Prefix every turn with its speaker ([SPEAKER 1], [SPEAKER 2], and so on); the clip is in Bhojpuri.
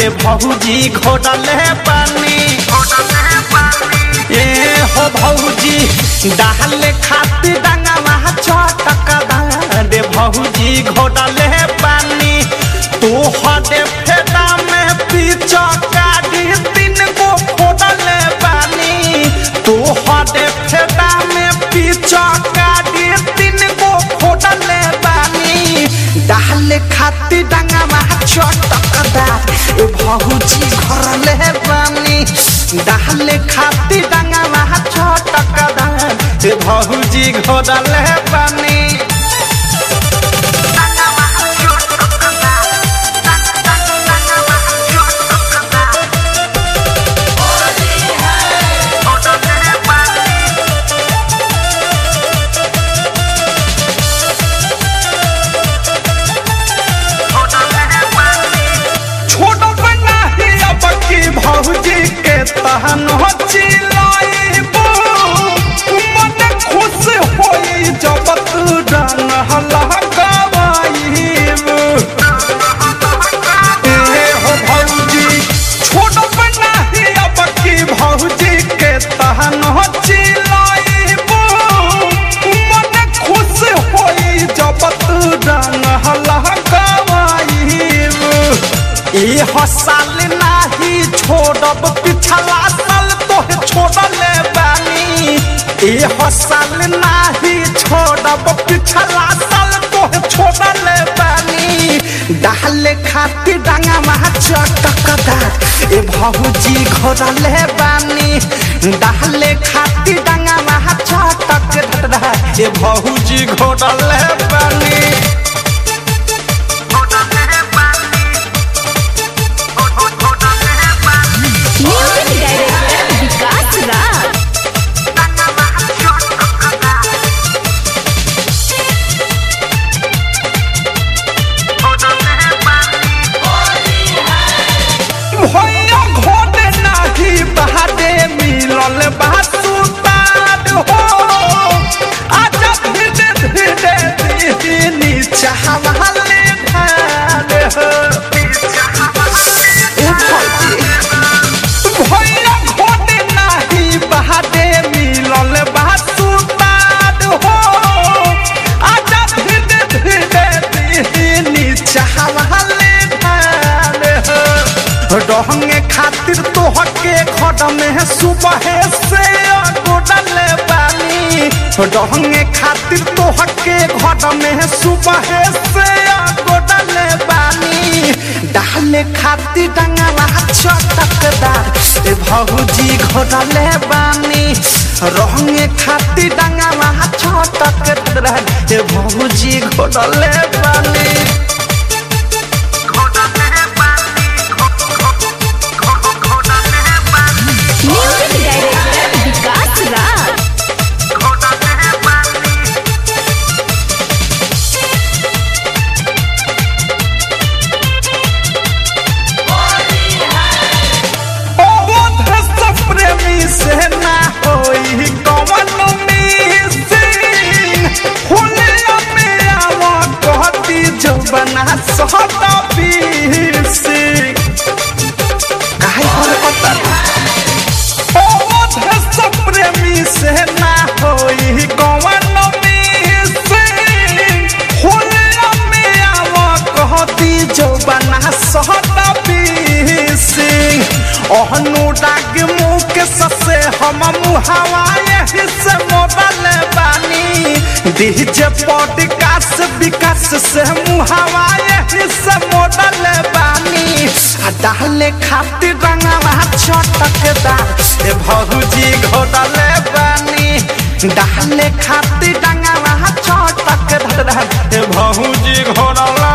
[SPEAKER 1] रे भौजी घोड़ले पानी ए हो भौजी डाले खातिर डंगवा चटक रे भौजी घोड़ले पानी तू हदे फेदा में पीछा काटी तीन गो फोड़ले पानी तू हदे फेदा में पीछा काटी तीन गो फोड़ले पानी डाले खातिर डंगवा चटकदार ए भौजी घरले पानी डाले खातिर डंगवा चटकदार ए भौजी घोड़ले पानी छोड़ बना ही अब की भौजी के तहन हो चिलाइबो मन खुश होई जब तू डन हला गवाइबो ए हो भौजी छोड़ बना ही अब की भौजी के तहन हो चिलाइबो मन खुश होई जब तू डन हला गवाइबो ए हसाल नाही छोड़ब पिछला साल तोहे छोड़ले बानी ए हसाल नाही छोड़ब पिछला साल तोहे छोड़ले बानी डाले खातिर डांगा महा चटकदार ए भौजी घोड़ले बानी डाले खातिर डांगा महा चटकदार ए भौजी घोड़ले बानी
[SPEAKER 2] म्यूजिक डायरेक्टर विकास राज
[SPEAKER 1] भैया घोड़े नाही बहादे मिलल बासुतार हो आजा धीरे धीरे दीनी चाहवाले धार हो ए भौजी, भैया घोड़े नाही बहादे मिलल बासुतार हो आजा धीरे धीरे दीनी चाहवाले धार हो रहंगे खातिर तोहके खड़ में सुबह से गोडले पानी रहंगे खातिर तोहके खड़ में सुबह से गोडले पानी डाले खातिर डंगला चटकदार ए भौजी घोडले बानी रहंगे खातिर डंगला चटकदार ए भौजी घोडले बानी
[SPEAKER 2] म्यूजिक डायरेक्टर विकास राज
[SPEAKER 1] अवध से प्रेमी से ना होई कवन मिसिंग हुलिया में आवा कहती जो बना सहता पीसी काहे पर पता अवध से प्रेमी से ना होई कवन मिसिंग हुलिया में आवा कहती जो बना सहता पीसी अनुराग मुख ससे हम मुहावा यही से मोबाइल बानी डीजे पॉडकास्ट विकास से मुहावा यही से मोबाइल बानी आ डाले खातिर रंगवा चटकदार ए भौजी घोड़ले बानी डाले खातिर रंगवा चटकदार ए भौजी घोड़ले